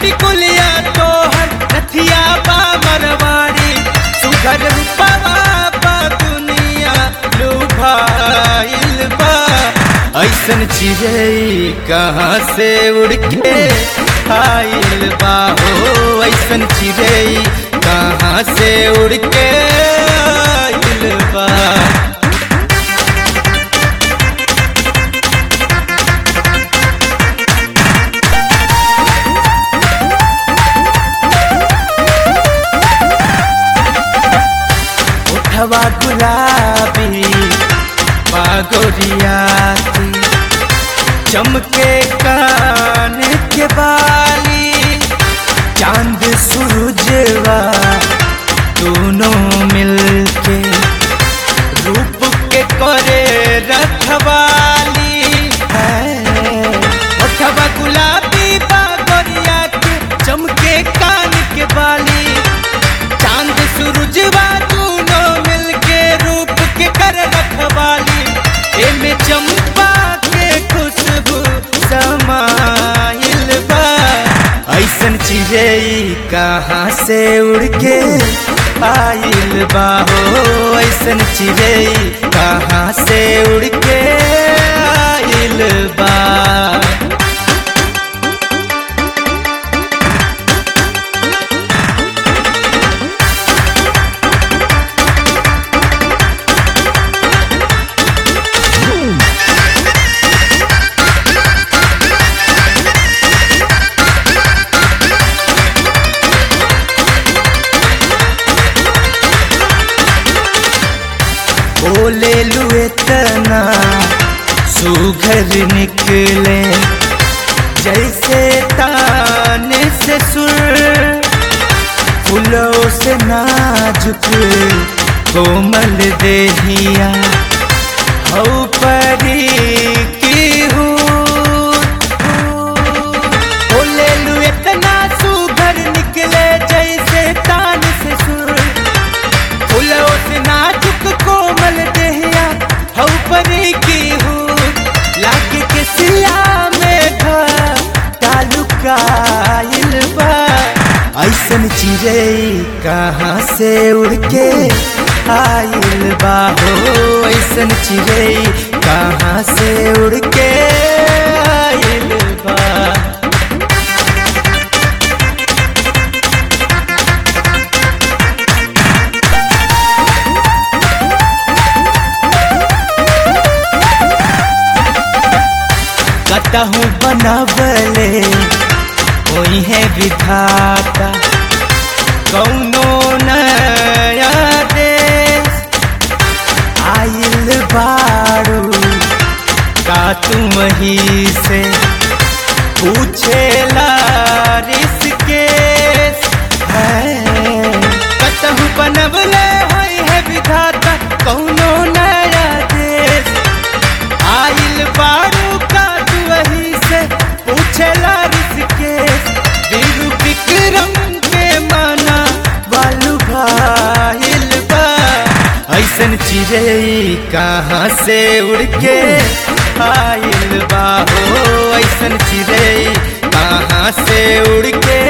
टिकुलिया तोहर नथिया बा मरवाड़ी सुघर रूपवा बा दुनिया लुभाइल बा ऐसन चिड़ै कहाँ से उड़ के आइल बा हो ऐसन चिड़ै कहाँ से उड़ के आइल बा उठवा गुलाबी बागोरियाती चमके कान के बाली चांद सूरजवा दोनों मिलके रूप के करे रखवाली है उठवा गुलाबी बागोरिया के चमके कान के बाली चांद सूरजवा दोनों मिलके रूप के कर रखवाली एमे चंपा के खुशबू समाइल बा ऐसन चिड़ै कहाँ से उड़ के आइल बा हो ऐसन चिड़ै कहाँ से उड़ के आइल बा बोले लुए तना सुघर निकले जैसे ताने से सुर फूलों से नाजुक कोमल देहिया हौ परी की हूँ बोले लुए तना सुघर निकले जैसे तान से सुर फूलों से नाजुक कोमल देहिया हौ परी की हूँ लागे के सिया में तालुकाइल बा ऐसन चिड़ै कहाँ से उड़ के आइल बा हो ऐसन चिड़ै कहाँ से उड़ के आइल बा कतहूँ बनवले कोई है विधाता कौनो नया देश आइल बारू का तुम ही से पूछे लारिस के है कतहूँ बनवले होई है विधाता कौनो नया देश आइल बारू का वही से पूछेला ऋषिकेश वीरू विक्रम के माना बालू भाइल बा ऐसन चिड़ै कहाँ से उड़ के आइल बा हो ऐसन चिड़ै कहाँ से उड़ के